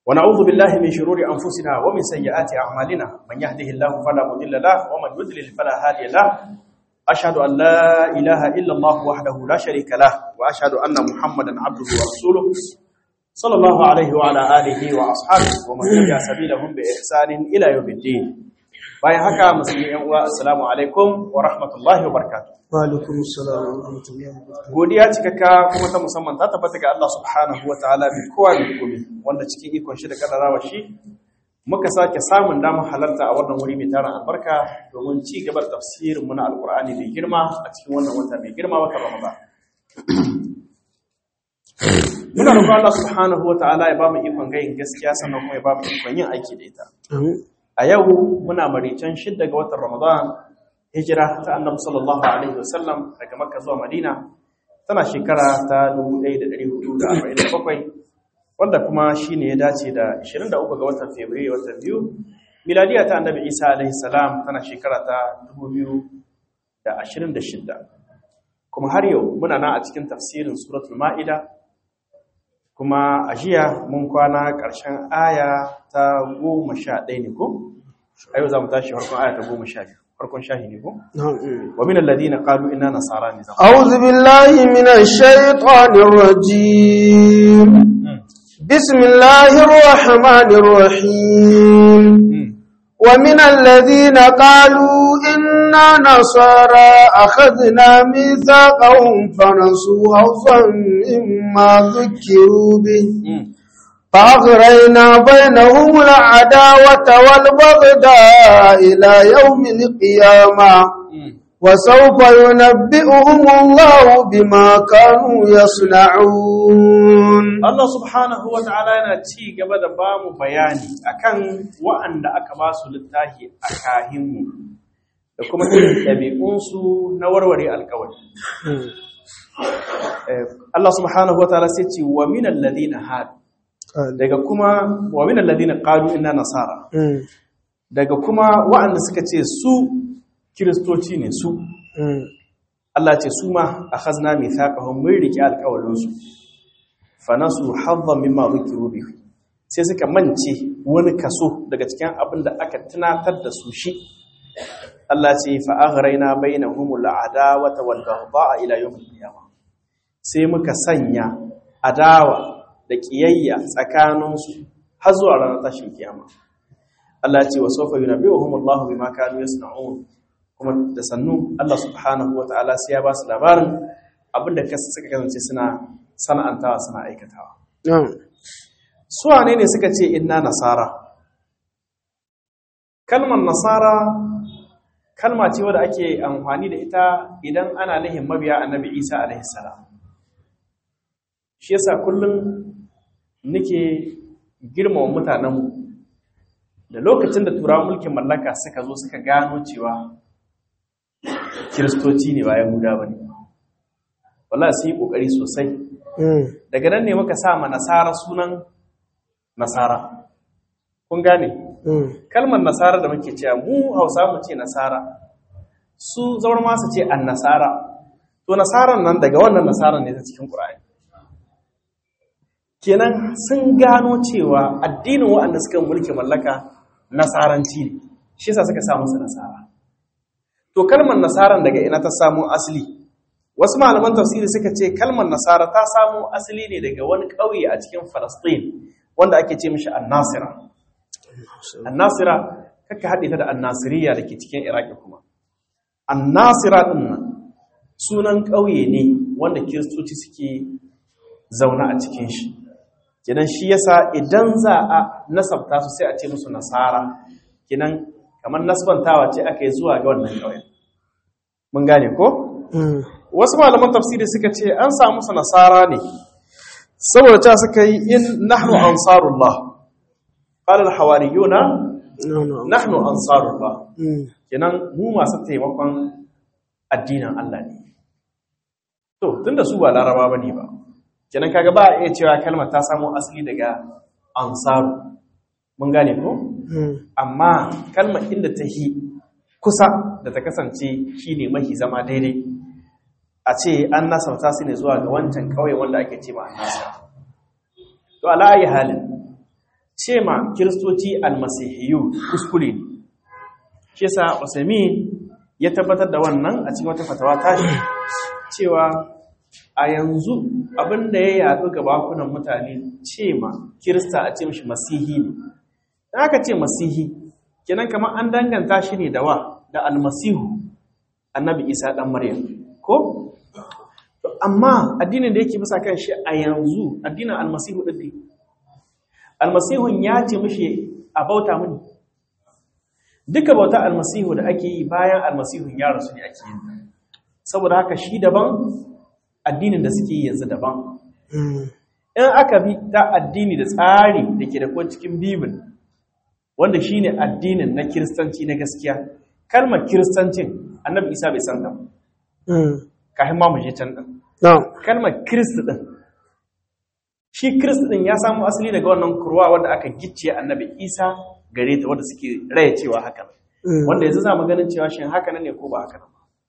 ونعوذ بالله من شرور أنفسنا ومن سيئات أعمالنا من يهده الله فلا مضل له ومن يضلل فلا هادي له أشهد أن لا إله إلا الله وحده لا شريك له وأشهد أن محمدا عبده ورسوله صلى الله عليه وعلى آله وأصحابه ومن تبع سبيلهم بإحسان إلى يوم الدين bayan haka musulmi yan uwa assalamu alaikum wa rahmatullahi wa barakatuh wa alaikum assalam wa rahmatullahi wa barakatuh godiya cikakka kuma ta musamman ta tabbata ga Allah subhanahu wa ta'ala bi kowa bi komai wanda cikin ikon shi da kaddarawa shi muka sake samun damar halarta a wannan wuri mai tarin albarka domin ci gaba da tafsirin mu na alqur'ani mai girma a cikin wannan wata mai girma wata ramadan muna roƙon Allah subhanahu wa ta'ala ya ba mu ikon gayin gaskiya sannan kuma ya ba mu ikon yin aiki da ita a yau muna maricen shidda ga watan ramadan hijira ta annabi sallallahu alaihi wasallam daga makka zuwa madina tana shekara ta 1447 wanda kuma shine ya dace da 23 ga watan fabrairu watan biyu miladiya ta annabi isa alaihi salam tana shekara ta 2026 kuma har yau muna nan a cikin tafsirin suratul ma'ida kuma a jiya mun kwana ƙarshen aya ta goma sha ɗaya ne ko? a yau za mu tashi farkon aya ta goma sha biyu farkon shahi ne ko? wa min alladhina qalu inna nasara ne zama a'udhu billahi minash shaitanir rajim bismillahir rahmanir rahim ومن الذين قالوا إنا نصارى أخذنا ميثاقهم فنسوا حظا مما ذكروا به فأغرينا بينهم العداوة والبغضاء إلى يوم القيامة وسوف ينبئهم الله بما كانوا يصنعون Allah subhanahu wa ta'ala yana ci gaba da ba mu bayani akan wa'anda aka ba su littafi a kahinmu da kuma irin ɗabi'unsu na warware alkawari. Allah subhanahu wa ta'ala sai ce wa minan ladina hadu daga kuma wa minan ladina qalu inna nasara daga kuma wa'anda suka ce su kiristoci ne su Allah ce su ma akhazna mithaqahum mun riki alƙawarin su fa nasu haddan mimma dhukiru bihi sai suka mance wani kaso daga cikin abin da aka tunatar da su shi Allah ce fa aghrayna bainahumul adawata wal baghdha ila yawm al-qiyamah sai muka sanya adawa da ƙiyayya tsakaninsu har zuwa ranar tashin kiyama. Allah ce wa sofa yi nabi wa humullahu bi makanu ya sana'un kuma da sannu Allah subhanahu wa ta'ala sai ya ba su labarin abinda suka kasance suna sana'antawa suna aikatawa. Suwa ne ne suka ce inna nasara? Kalmar nasara kalma ce wadda ake amfani da ita idan ana nihin mabiya annabi Isa alaihi salam. Shi yasa kullum nake girmama mutanenmu da lokacin da turawan mulkin mallaka suka zo suka gano cewa kiristoci ne ba yahuda ba ne wala su yi ƙoƙari sosai daga nan ne muka sa ma nasara sunan nasara kun gane kalmar nasara da muke cewa mu hausa mu ce nasara su zaur masu ce an nasara to nasaran nan daga wannan nasaran ne ta cikin ƙura'ani kenan sun gano cewa addinin waɗanda suka mulki mallaka nasaranci ne shi yasa suka samu su nasara to kalmar nasaran daga ina ta samu asali wasu malaman tafsiri suka ce kalmar nasara ta samu asali ne daga wani ƙauye a cikin Falastin wanda ake ce mishi annasira annasira kaka haɗe ta da annasiriya da ke cikin iraki kuma annasira ɗin nan sunan ƙauye ne wanda kiristoci suke zaune a cikin shi kinan shi yasa idan za a nasabta su sai a ce musu nasara kinan kamar nasbantawa ce aka yi zuwa ga wannan ƙauyen mun gane ko wasu malaman tafsiri suka ce an samu su nasara ne saboda ta suka yi in nahnu ansarullah qala al-hawariyuna nahnu ansarullah kinan mu masu taimakon addinin Allah ne to tunda su ba laraba bane ba kenan kaga ba a iya cewa kalmar ta samo asali daga ansaru mun gane ko amma kalmar inda ta hi kusa da ta kasance shine mahi zama daidai a ce an nasarta su ne zuwa ga wancan kauye wanda ake ce ma annasa to ala ayi halin ce ma kiristoci almasihiyu kuskure ne shi yasa Usaimin ya tabbatar da wannan a cikin wata fatawa tashi cewa a yanzu abin da ya yaɗu ga bakunan mutane ce ma kirista a ce mashi masihi ne da aka ce masihi kenan kamar an danganta shi ne da wa da almasihu annabi isa ɗan maryam ko amma addinin da yake bisa kan shi a yanzu addinin almasihu ɗin ne almasihun ya ce mashi a bauta mini duka bauta almasihu da ake yi bayan almasihun ya rasu ne ake yin saboda haka shi daban addinin da suke yi yanzu daban in aka bi ta addini da tsari da ke da kuwa cikin bibin wanda shi ne addinin na kiristanci na gaskiya kalmar kiristancin annabi isa bai san ta kafin ma mu je can ɗin kalmar kiristi ɗin shi kiristi ɗin ya samu asali daga wannan kurwa wanda aka gicciye annabi isa gare ta wanda suke raya cewa haka wanda yanzu za mu ganin cewa shin haka ne ko ba haka ba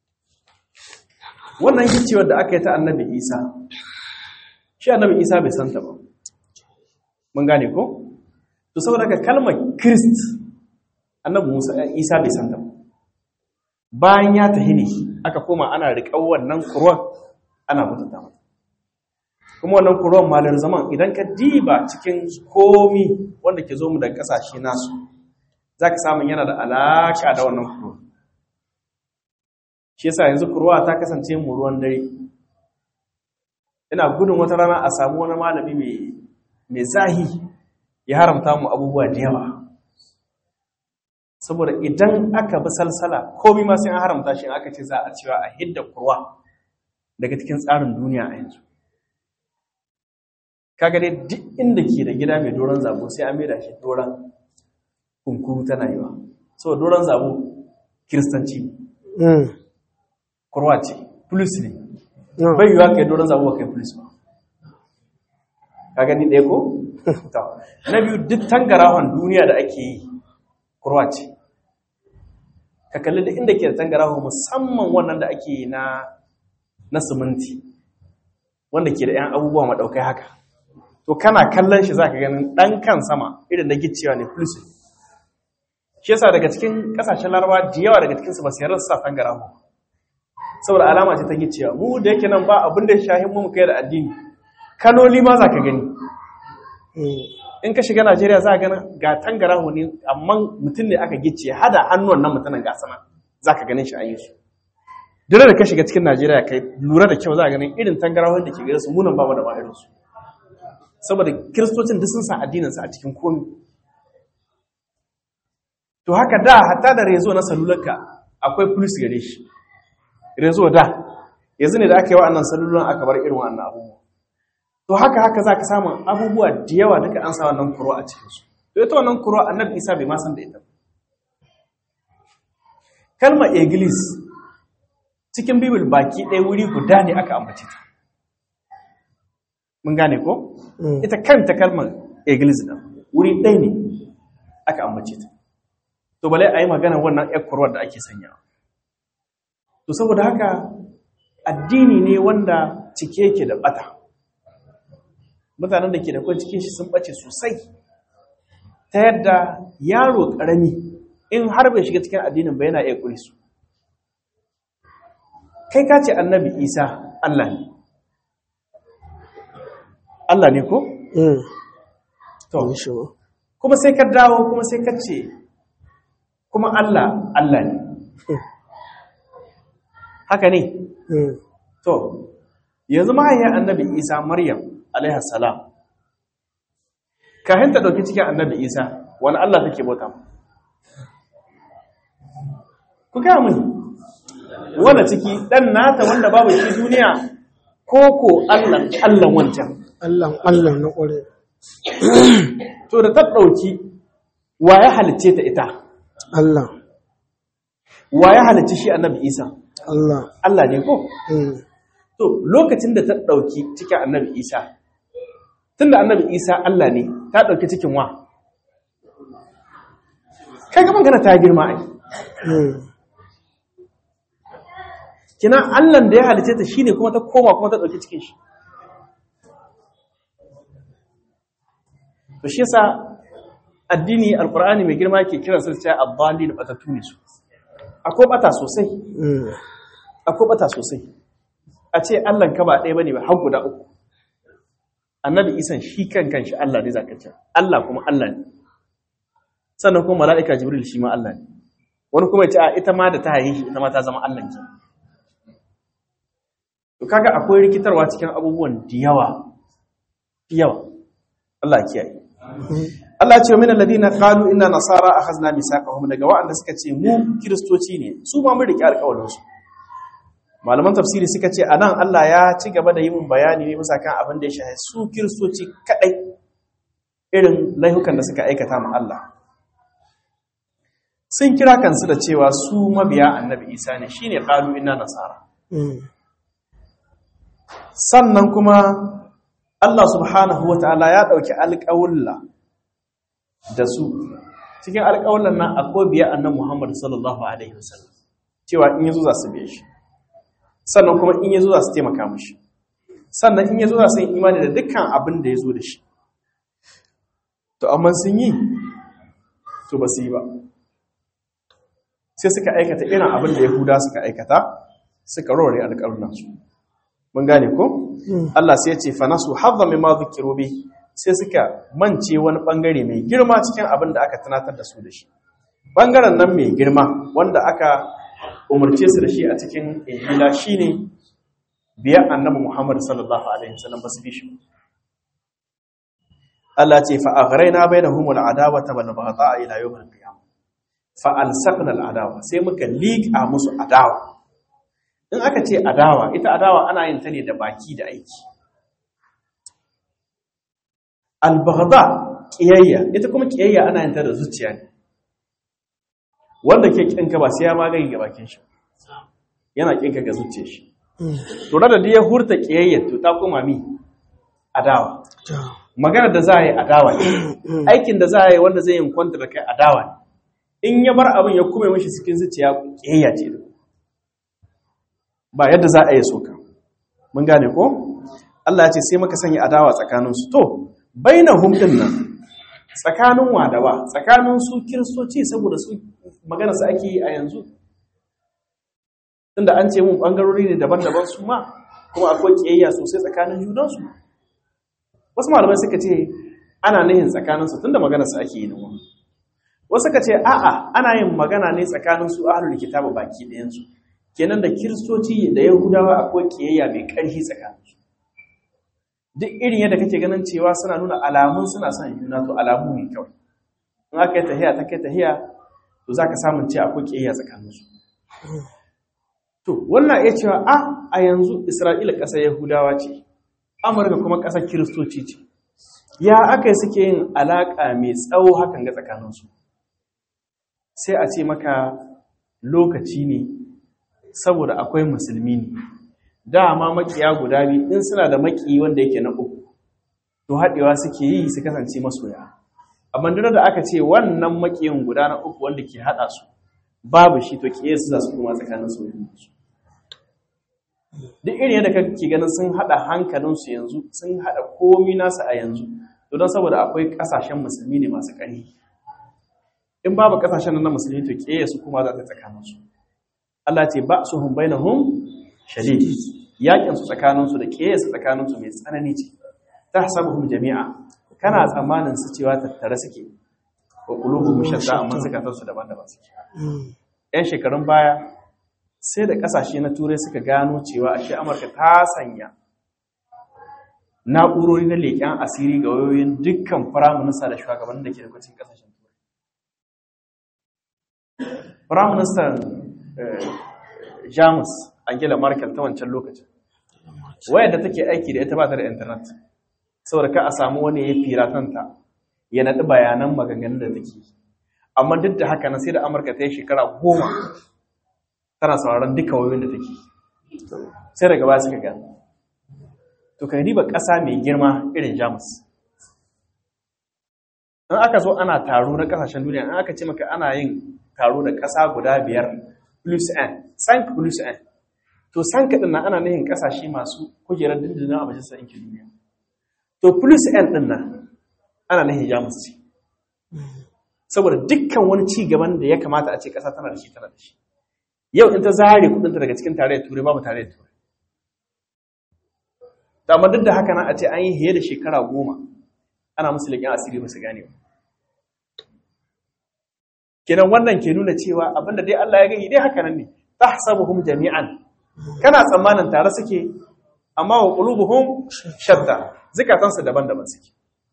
wannan giccewar da aka yi ta annabi isa shi annabi isa bai santa ba mun gane ko to saboda ka kalmar kirist annabi musa isa bai santa ba bayan ya tahi ne aka koma ana riƙar wannan kurwan ana mutunta mata kuma wannan kurwan malar zaman idan ka diba cikin komi wanda ke zo mu da ƙasashe nasu za ka samun yana da alaƙa da wannan kurwan shi yasa yanzu kurwa ta kasance mu ruwan dare ina gudun wata rana a samu wani malami mai zahi ya haramta mu abubuwa da yawa saboda idan aka bi salsala komai ma sai an haramta shi aka ce za a cewa a hidda kurwa daga cikin tsarin duniya a yanzu kaga dai duk inda ke da gida mai doron zabo sai an maida shi doron kunkuru tana yiwa saboda doron zabo kiristanci kurwa ce plus ne bai yiwa kai doron zabo kai plus ba ka gani ɗaya ko? na biyu duk tangarahon duniya da ake yi kurwa ce ka kalli da inda ke da tangarahon musamman wannan da ake yi na na siminti wanda ke da 'yan abubuwa maɗaukai haka to kana kallon shi za ka ganin ɗan kan sama irin da gicewa ne plus shi yasa daga cikin ƙasashen larabawa da yawa daga cikinsu ba su yarda su sa tangarahon saboda alama ce ta gicewa mu da yake nan ba abin da shahin mu kai da addini kanoli ma za ka gani in ka shiga najeriya za a gani ga tangarahu ne amma mutum ne aka gice hada hannuwan nan mutumin ga sana za ka ganin shi a yi su dole da ka shiga cikin najeriya kai lura da kyau za a ganin irin tangarahun da ke gare su munan babu da ma irinsu saboda kiristocin duk sun sa addininsu a cikin komi to haka da hatta da rezo na salularka akwai plus gare shi rezo da yanzu ne da aka yi wa'annan salulan aka bar irin wa'annan abubuwa to haka haka za ka samu abubuwa da yawa duka an sa wannan kuro a cikinsu to ita wannan kuro annabi isa bai ma san da ita kalmar iglis cikin bibil baki ɗaya wuri guda ne aka ambace ta mun gane ko ita kanta kalmar iglis ɗin wuri ɗaya ne aka ambace ta to bale a yi magana wannan ekkurwar da ake sanyawa to saboda haka addini ne wanda cike yake da bata mutanen da ke da kwan cikin shi sun bace sosai ta yadda yaro karami in har bai shiga cikin addinin ba yana iya kuri su kai ka ce annabi isa allah ne allah ne ko? to kuma sai ka dawo kuma sai ka ce kuma allah allah ne haka ne to yanzu mahaifiyar annabi isa maryam alaihi salam kahin ta dauki cikin annabi isa wani allah take bauta ku gaya mini wanda ciki dan nata wanda babu shi duniya ko ko allah allah wancan allah allah na kware to da ta dauki wa ya halicce ta ita allah wa ya halicci shi annabi isa allah allah ne ko to lokacin da ta dauki cikin annabi isa tunda annabi isa Allah ne ta ɗauki cikin wa kai ga magana ta girma ai kina Allah da ya halice ta shine kuma ta koma kuma ta ɗauki cikin shi to shi yasa addini alkur'ani mai girma ke kiran su cewa addali da batatu ne su akwai bata sosai akwai bata sosai a ce Allah ka ba ɗaya bane ba har guda uku annabi isan shi kan kanshi Allah ne zaka ce Allah kuma Allah ne sannan kuma mala'ika jibril shi ma Allah ne wani kuma ya ce a ita ma da ta haihe shi ita ma ta zama Allah ke to kaga akwai rikitarwa cikin abubuwan da yawa da yawa Allah ya kiyaye Allah ce min alladhina qalu inna nasara akhadna misaqahum daga wa'anda suka ce mu kristoci ne su ma mun rike alƙawarin su malaman tafsiri suka ce anan Allah ya ci gaba da yin bayani ne bisa kan abin da ya shahi su kristoci kadai irin laihukan da suka aikata ma Allah sun kira kansu da cewa su mabiya annabi Isa ne shine qalu inna nasara sannan kuma Allah subhanahu wataala ya dauki alƙawulla da su cikin alƙawallan nan akwai biya annan Muhammad sallallahu alaihi wasallam cewa in yazo za su biye shi sannan kuma in yazo za su taimaka mishi sannan in yazo za su yi imani da dukkan abin da yazo da shi to amma sun yi to ba su yi ba sai suka aikata irin abin da Yahuda suka aikata suka rore alƙawallan su mun gane ko Allah sai ya ce fa nasu hadda mimma dhukiru bi sai suka mance wani bangare mai girma cikin abin da aka tunatar da su da shi bangaren nan mai girma wanda aka umarce su da shi a cikin injila shine biya annabi Muhammad sallallahu alaihi wasallam basu bi shi Allah ce fa aghrayna bainahum al'adawata wal baghdha ila yawm al-qiyamah fa alsaqna al'adawa sai muka liƙa musu adawa in aka ce adawa ita adawa ana yin ta ne da baki da aiki albagda kiyayya ita kuma kiyayya ana yin ta da zuciya ne wanda ke kinka ba sai ya magani ga bakin shi yana kinka ga zuciyar shi to da da ya hurta kiyayya to ta koma mi adawa magana da za a yi adawa ne aikin da za a yi wanda zai yin kwanta da kai adawa ne in ya bar abin ya kuma mashi cikin zuciya kiyayya ce ba yadda za a yi soka mun gane ko Allah ya ce sai muka sanya adawa tsakaninsu to bainahum din nan tsakanin wadawa tsakanin su kiristoci saboda su magana su ake yi a yanzu tunda an ce mun bangarori ne daban-daban su ma kuma akwai kiyayya sosai tsakanin junansu wasu malamai suka ce ana nihin tsakanin su tunda magana su ake yi nan wani wasu suka ce a'a ana yin magana ne tsakanin su ahlul kitabu baki ɗayan su kenan da kiristoci da yahudawa akwai kiyayya mai ƙarfi tsakanin su duk irin yadda kake ganin cewa suna nuna alamun suna son juna to alamu ne kawai in aka yi tahiya ta kai tahiya to za ka samun ce akwai ƙiyayya tsakaninsu to wannan iya cewa a a yanzu isra'ila ƙasar yahudawa ce amurka kuma ƙasar kiristoci ce ya aka yi suke yin alaƙa mai tsawo hakan ga tsakaninsu sai a ce maka lokaci ne saboda akwai musulmi ne dama makiya guda biyu in suna da maki wanda yake na uku to haɗewa suke yi su kasance masoya amma duk da aka ce wannan makiyin guda na uku wanda ke haɗa su babu shi to kiyaye su za su kuma tsakanin soyayya su duk irin yadda kake ganin sun haɗa hankalinsu yanzu sun haɗa komi nasu a yanzu to don saboda akwai ƙasashen musulmi ne masu ƙarfi in babu ƙasashen na musulmi to kiyaye su kuma za ta tsakanin su Allah ce ba su hum bainahum shadid yakin su tsakanin su da kiyaye su tsakanin su mai tsanani ce tahsabuhum jami'a kana tsammanin su cewa tattare suke wa qulubuhum shatta amma zakatan su daban-daban suke yan shekarun baya sai da kasashe na turai suka gano cewa ashe amurka ta sanya na'urori na leƙen asiri ga wayoyin dukkan firaminista da shugabannin da ke da kwacin kasashen turai firaministan jamus angela merkel ta wancan lokacin wayar da take aiki da ita ba ta da intanet saboda ka a samu wani ya firatanta ya naɗi bayanan maganganun da take amma duk da haka na sai da amurka ta yi shekara goma tana sauraron duka wayoyin da take sai daga baya suka gano to ka riba ƙasa mai girma irin jamus in aka zo ana taro na ƙasashen duniya in aka ce maka ana yin taro da ƙasa guda biyar plus n sank plus n to sank ɗin nan ana nihin ƙasashe masu kujerar dindindin a majalisar ɗinkin duniya to plus n ɗin nan ana nihin jamus ce saboda dukkan wani ci gaban da ya kamata a ce ƙasa tana da shi tana da shi yau in ta zare kudinta daga cikin tarayyar turai babu tarayyar turai da amma duk da haka nan a ce an yi hiye da shekara goma ana musu leƙen asiri ba su gane ba kenan wannan ke nuna cewa abinda dai Allah ya gani dai haka nan ne tahsabuhum jami'an kana tsammanin tare suke amma wa qulubuhum shatta zakatansu daban-daban suke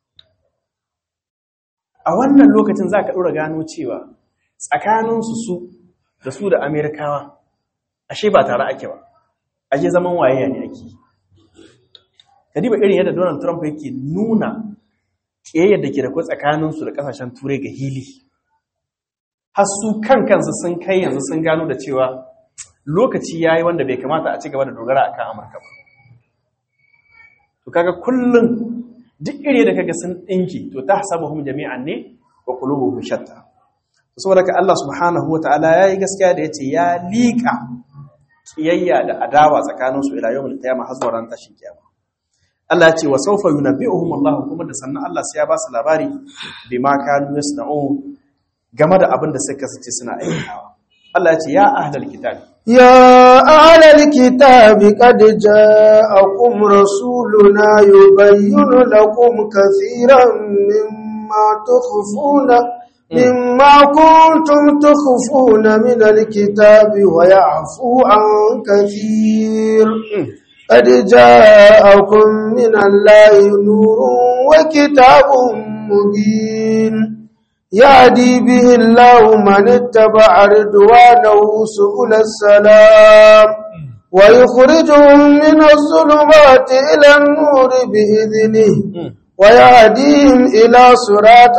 a wannan lokacin zaka dora gano cewa tsakaninsu su da su da Amerikawa ashe ba tare ake ba ashe zaman waye ne ake kadiba irin yadda Donald Trump yake nuna kiyayyar da ke da kai tsakaninsu da kasashen turai ga hili har su kan kansu sun kai yanzu sun gano da cewa lokaci ya yi wanda bai kamata a ci gaba da dogara a kan amurka ba to kaga kullum duk iri da kaga sun ɗinki to ta hasabuhum jami'an ne wa qulubuhum shatta saboda ka Allah subhanahu wa ta'ala ya yi gaskiya da ya ce ya liƙa ƙiyayya da adawa tsakaninsu ila yawmul qiyamah har zuwa ran tashin kiyama Allah ya ce wa sawfa yunabbi'uhum Allah kuma da sannan Allah sai ya ba su labari bima kanu yasna'un game da abin da suka kasance suna aikatawa Allah ya ce ya ahlal kitab يا أهل الكتاب قد جاءكم رسولنا يبين لكم كثيرا مما تخفون مما كنتم تخفون من الكتاب ويعفو عن كثير قد جاءكم من الله نور وكتاب مبين يهدي به الله من اتبع رضوانه سبل السلام ويخرجهم من الظلمات إلى النور بإذنه ويهديهم إلى صراط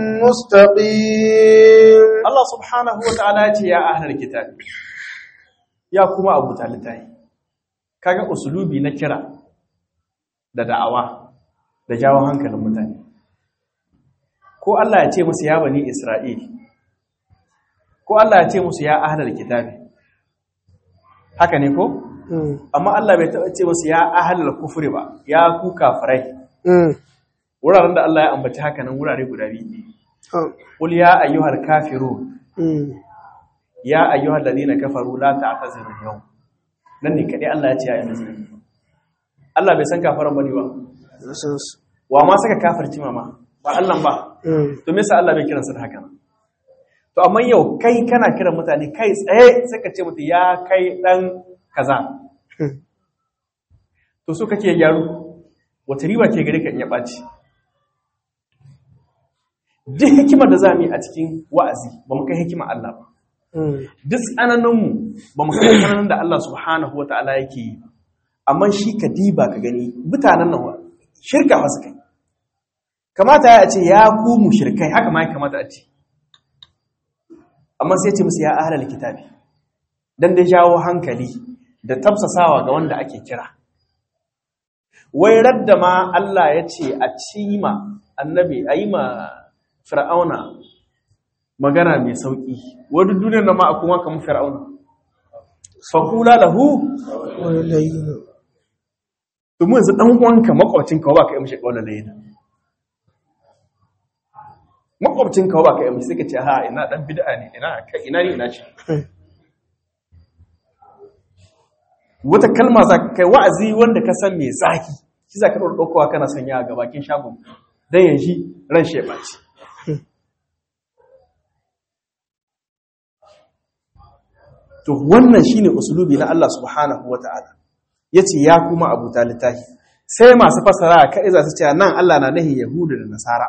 مستقيم Allah subhanahu wa ta'ala ya ce ya ahlal kitab ya kuma abu talitai kaga usulubi na kira da da'awa da jawo hankalin mutane ko Allah ya ce musu ya bani Isra'il ko Allah ya ce musu ya ahlal kitabi haka ne ko amma Allah bai taɓa ce musu ya ahlal kufri ba ya ku kafirai wuraren da Allah ya ambaci haka nan wurare guda biyu ne qul ya ayyuhal kafirun ya ayyuhal ladina kafaru la ta'tazirul yawm nan ne kadai Allah ya ce ya yi Allah bai san kafaran bane ba wa ma saka kafirci mama ba Allah ba to me yasa Allah bai kiransa da haka nan to amma yau kai kana kiran mutane kai tsaye sai ka ce mutu ya kai dan kaza to so kake gyaru wata riba ke gare ka in ya ɓaci duk hikimar da za mu yi a cikin wa'azi ba mu kai hikimar Allah ba duk tsananinmu ba mu kai tsananin da Allah subhanahu wa ta'ala yake yi amma shi ka diba ka gani mutanen nan shirka masu kai kamata ya ce ya ku mu shirkai haka ma ya kamata a ce amma sai ce musu ya ahlal kitabi dan da jawo hankali da tafsasawa ga wanda ake kira wai radda ma Allah ya ce a cima annabi a yi ma fir'auna magana mai sauƙi wadda duniyar na ma a kuma kamar fir'auna faƙula lahu domin yanzu ɗan uwanka makwabcinka ba ka yi mashi ƙaunar layina makwabcinka ba ka yi mashi suka ce ha ina ɗan bida ne ina ne ina ce wata kalma za ka kai wa'azi wanda ka san mai zaki shi za ka ɗaura ɗaukowa kana sanya a gabakin shagon don yanzu ran shi ya ɓaci to wannan shine usulubi na Allah subhanahu wata'ala yace ya kuma abu littafi sai masu fasara kai za su ce nan Allah na nahi yahudu da nasara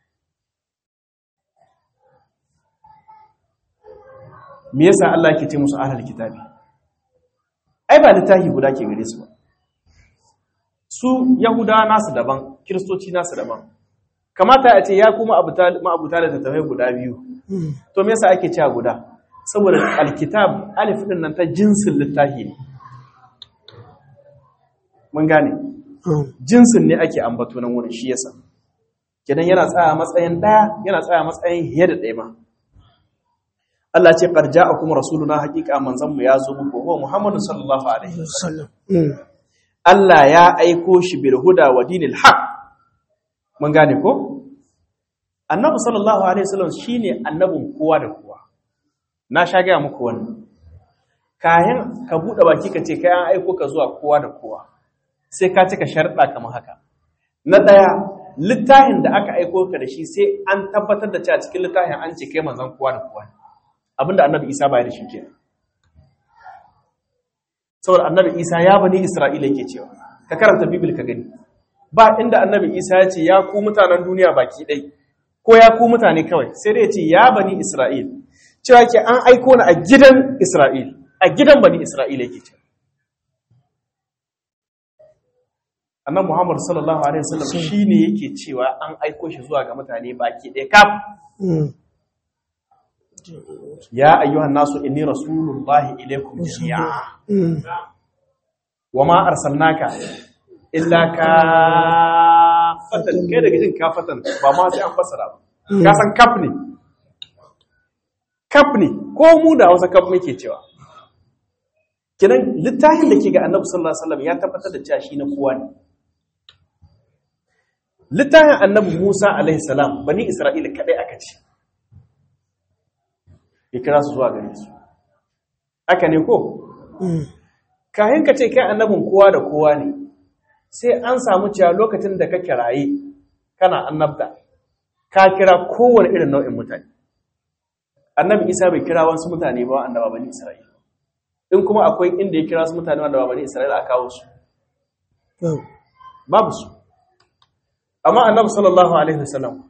me yasa Allah yake ce musu ahlul kitabi ai ba littafi guda ke gare su ba su yahudawa nasu daban kiristoci nasu daban kamata a ce ya kuma ma'abuta da tattafai guda biyu to me yasa ake cewa guda saboda alkitab alif din nan ta jinsin littafi ne mun gane jinsin ne ake ambato nan wurin shi yasa kenan yana tsaya matsayin daya yana tsaya matsayin hiye da ɗaya ma Allah ce qad ja'akum rasuluna haqiqa manzon mu ya zo muku huwa Muhammadu sallallahu alaihi wasallam Allah ya aiko shi bil huda wa dinil haq mun gane ko annabi sallallahu alaihi wasallam shine annabin kowa da kowa na sha gaya muku wannan kayan ka buɗe baki ka ce kai an aiko ka zuwa kowa da kowa sai ka cika sharɗa kamar haka na ɗaya littafin da aka aiko ka da shi sai an tabbatar da cewa cikin littafin an ce kai manzon kowa da kowa abinda annabi isa baya da shi ke saboda annabi isa ya bani isra'ila yake cewa ka karanta bibil ka gani ba inda annabi isa ya ce ya ku mutanen duniya baki ɗai ko ya ku mutane kawai sai dai ya ce ya bani isra'il cewa ke an aiko ni a gidan isra'il a gidan bani isra'ila yake cewa annan Muhammad sallallahu alaihi wasallam shine yake cewa an aiko shi zuwa ga mutane baki ɗaya kaf ya ayyuhan nasu inni rasulullahi ilaikum jami'a wa ma arsalnaka illa ka fatan kai daga jin kafatan ba ma sai an fassara ba ka san kaf ne kaf ne ko mu da Hausa kaf muke cewa kinan littafin da ke ga Annabi sallallahu alaihi wasallam ya tabbatar da cewa shi na kowa ne littafin annabi Musa alaihi salam bani Isra'ila kadai aka ce ya kira su zuwa gare su aka ne ko kayan ka ce kai annabin kowa da kowa ne sai an samu cewa lokacin da ka kiraye kana annabta ka kira kowane irin nau'in mutane annabi Isa bai kira wasu mutane ba annaba bani Isra'ila in kuma akwai inda ya kira su mutane wanda ba bani Isra'ila a kawo su babu su amma annabi sallallahu alaihi wasallam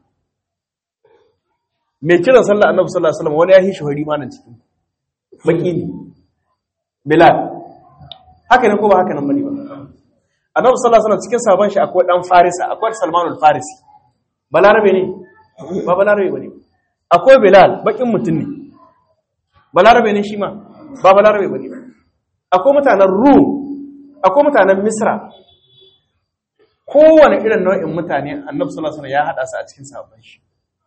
mai kiran sallah annabi sallallahu alaihi wasallam wani ya hishi hori manan cikin baki ne bilal haka ne ko ba haka nan bane ba annabi sallallahu alaihi wasallam cikin sabon shi akwai dan farisa akwai salmanul farisi balarabe ne ba balarabe bane akwai bilal bakin mutum ne balarabe ne shi ma ba balarabe bane akwai mutanen rum akwai mutanen misra kowane irin nau'in mutane annabi sallallahu alaihi wasallam ya hada su a cikin sahabban shi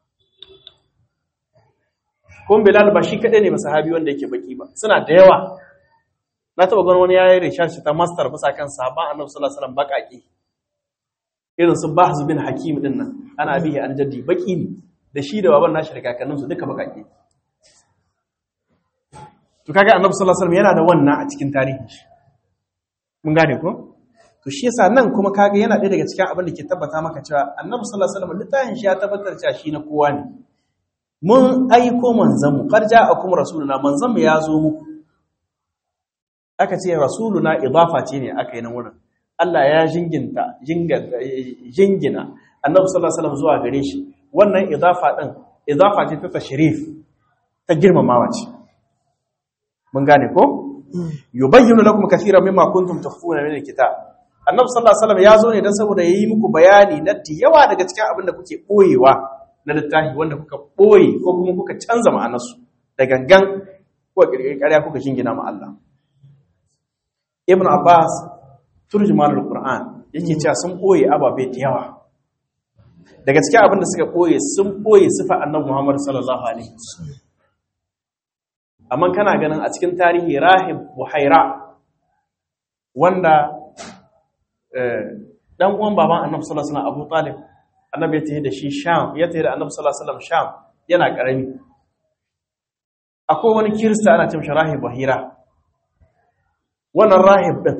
kun bilal ba shi kadai ne ba sahabi wanda yake baki ba suna da yawa na taba ganin wani yayin research ta master bisa kan sahabban annabi sallallahu alaihi wasallam bakaki irin su bahz bin hakim din nan ana bihi an jaddi baki ne da shi da baban nashi da kakannin su duka bakaki to kaga annabi sallallahu alaihi wasallam yana da wannan a cikin tarihin shi mun gane ko to shi yasa nan kuma kaga yana ɗaya daga cikin abin da ke tabbata maka cewa annabi sallallahu alaihi wasallam littafin shi ya tabbatar cewa shi na kowa ne mun aiko manzon mu qad ja'akum rasuluna manzon mu ya zo muku aka ce rasuluna idafa ce ne aka yi nan wurin Allah ya jinginta jingina annabi sallallahu alaihi wasallam zuwa gare shi wannan idafa din idafa ce ta tashrif ta girmamawa ce mun gane ko yubayyinu lakum kaseeran mimma kuntum tukhfuna min alkitab annabi sallallahu alaihi wasallam ya zo ne dan saboda yayi muku bayani na yawa daga cikin abin da kuke boyewa na littafi wanda kuka boye ko kuma kuka canza ma'anarsu da gangan ko kirkiri ƙarya kuka jingina ma Allah Ibn Abbas turjumanul Qur'an yake cewa sun boye ababe da yawa daga cikin abin da suka boye sun boye sifa annabi Muhammad sallallahu alaihi wasallam amma kana ganin a cikin tarihi Rahib Buhaira wanda dan uwan baban annabi sallallahu alaihi wasallam Abu Talib annabi ya tafi da shi Sham ya tafi da annabi sallallahu alaihi wasallam Sham yana karami akwai wani kirista ana cewa Rahib Bahira wannan rahib din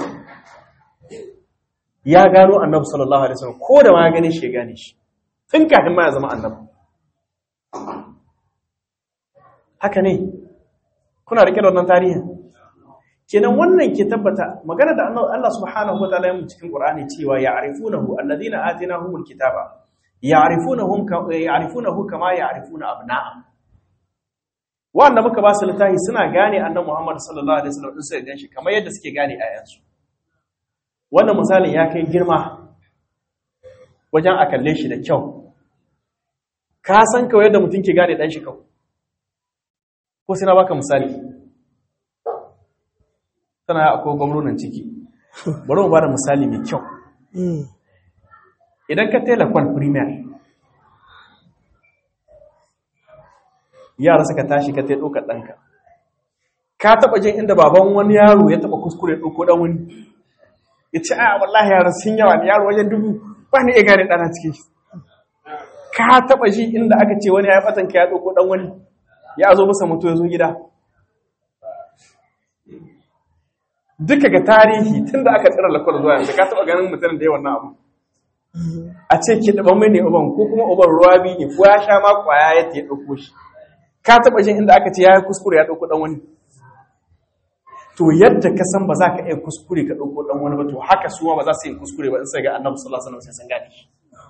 ya gano annabi sallallahu alaihi wasallam ko da ma ya gane shi ya gane shi tun kafin ma ya zama annabi haka ne kuna rike da wannan tarihin kenan wannan ke tabbata magana da Allah subhanahu wa ta'ala ya cikin Qur'ani cewa ya'rifunahu alladhina atinahumul kitaba ya'rifunahum ya'rifunahu kama ya'rifuna abna'ahum wanda muka ba su littafi suna gane annabi Muhammad sallallahu alaihi wasallam din sai ganshi kamar yadda suke gane ayansu wannan misalin ya kai girma wajen a kalle shi da kyau ka san kawai yadda mutum ke gane dan shi kawai ko sai na baka misali tana akwai gwamnonin ciki bari mu bada misali mai kyau idan ka tela kwal premier yara suka tashi ka ta ɗaukar ɗanka ka taɓa jin inda baban wani yaro ya taɓa kuskure ɗauko ɗan wani ya ce a wallahi yaran sun yawa ne yaro wajen dubu ba ni iya gane ɗana cikin shi ka taba ji inda aka ce wani ya batan ka ya dauko dan wani ya zo masa mutu ya zo gida duka ga tarihi tunda aka tsira lakwal zuwa yanzu ka taba ganin mutum da yawan abu a ce ki daba mai ne uban ko kuma uban ruwa biyu ne ko ya sha ma kwaya ya ya dauko shi ka taba jin inda aka ce ya yi kuskure ya dauko dan wani to yadda ka san ba za ka iya kuskure ka dauko dan wani ba to haka suwa ba za su yi kuskure ba in sai ga annabi sallallahu alaihi wasallam sai sun gane shi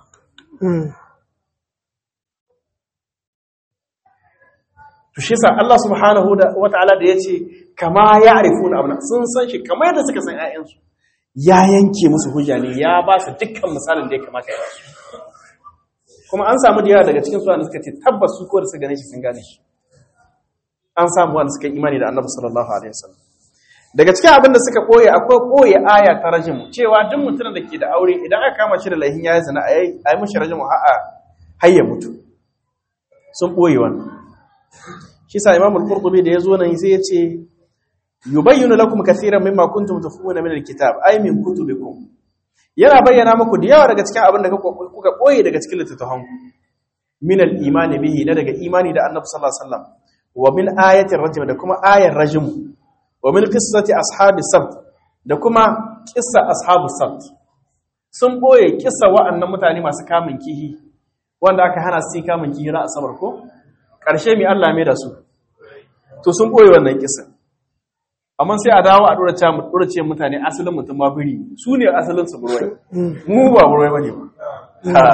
to shi sa Allah subhanahu wa ta'ala da yace kama ya'rifuna abna sun san shi kamar yadda suka san ƴaƴansu ya yanke musu hujja ne ya ba su dukkan misalin da ya kamata ya ba su kuma an samu da yawa daga cikin su wanda suka ce tabbas su ko da suka gane shi sun gane shi an samu wanda suka imani da Annabi sallallahu alaihi wasallam daga cikin abin da suka koye akwai koye aya ta rajimu cewa duk mutumin da ke da aure idan aka kama shi da laihin yayi zina ayi ayi mishi rajimu a'a har ya mutu sun koye wannan shi sa Imam al-Qurtubi da yazo nan sai ya ce yubayyinu lakum kaseeran mimma kuntum tafuna min al-kitab ay min kutubikum yana bayyana muku da yawa daga cikin abin da kuka koye daga cikin littattafan ku min al-iman bihi na daga imani da Annabi sallallahu alaihi wasallam wa min ayatir rajm da kuma ayar rajm wa min qissati ashabi sabt da kuma qissa ashabu sabt sun boye kissa wa'annan mutane masu kamun kihi wanda aka hana su kamun kihi ra asabar ko karshe mi Allah mai da su to sun boye wannan kissa amma sai a dawo a dora ce mutane asalin mutum ma biri su ne asalin su burwai mu ba burwai bane ba